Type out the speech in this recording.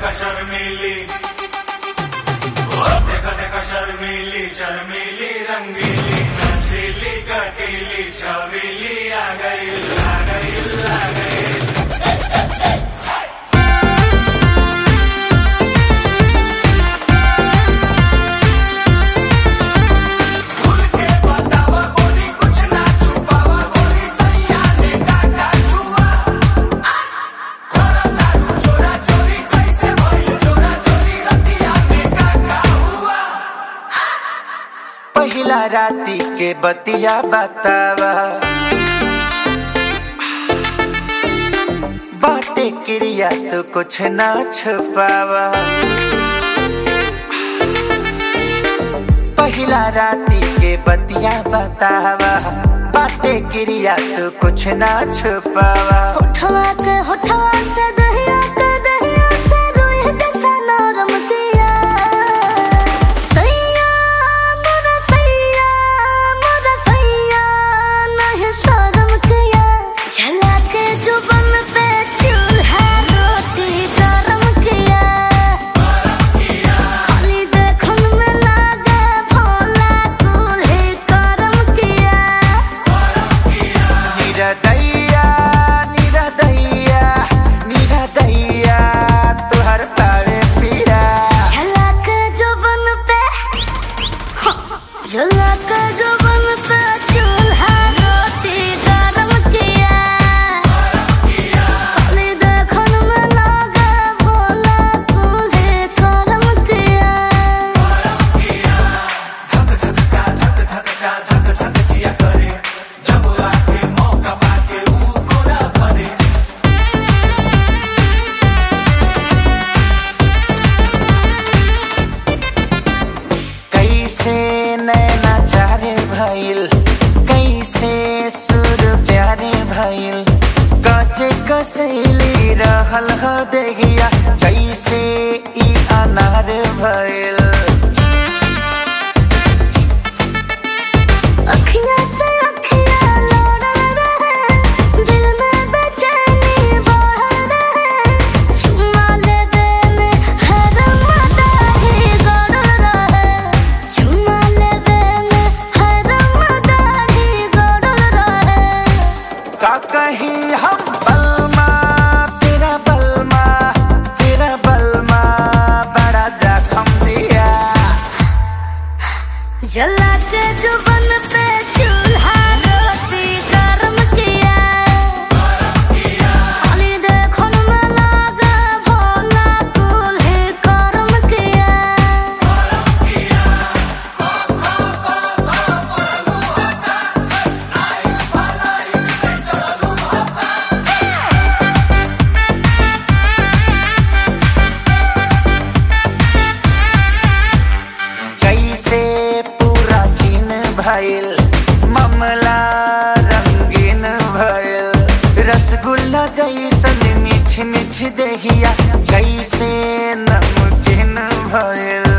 देखा शर्मीली ओ देखा देखा शर्मीली शर्मीली रंगीली नशीली कटीली छबीली आ गई आ गई आ गई खुल के बतावा गोरी कुछ ना छुपावा गोरी सैया ने काका छुआ खोरा दारू चोरा चोरी कैसे भइल चोरा चोरी रतिया में काका हुआ पहिला राती के बतिया बतावा बाटे क्रिया तो कुछ ना छुपावा पहिला राती के बतिया बतावा बाटे क्रिया तो कुछ ना छुपावा होठवा के होठवा से दहिया के दहिया से रुई जैसा नरम किया सैया मोरा सैया मोरा सैया नहीं शर्म किया झला के जुबन पे चूल्हा रोटी गरम किया खाली देखन में लागे भोला दूल्हे करम किया निरदैया निरदैया निरदैया तुहर पावे पिया झलक जुबन पे झलक जुबन पे चूल्हा रोटी गरम किया खाली देखन में लागे भोला दूल्हे करम किया धक धक का धक धक का धक धक जिया करे जब आके मौका पाके ऊ गोरा भरे कैसे नैना चारे भइल कैसे सुर प्यारे भइल कचे कसैली रहल ह देहिया कैसे ई अनार भइल अखियाँ से अखियाँ लोड़ल रहे दिल में बेचैनी बढ़ल रहे चुम्मा लेवे में हर मदाही गड़ल रहे चुम्मा लेवे में हर मदाही गड़ल रहे का कहीं हम बलमा तेरा बलमा तेरा बलमा बड़ा जखम दिया जला के जुबन पे चूल्हा रोटी गरम किया खाली देखन में लागे भोला दूल्हे करम किया कैसे पूरा सीन भइल मामला रंगीन भइल रसगुल्ला जैसन मीठ मीठ देहिया कैसे नमकीन भइल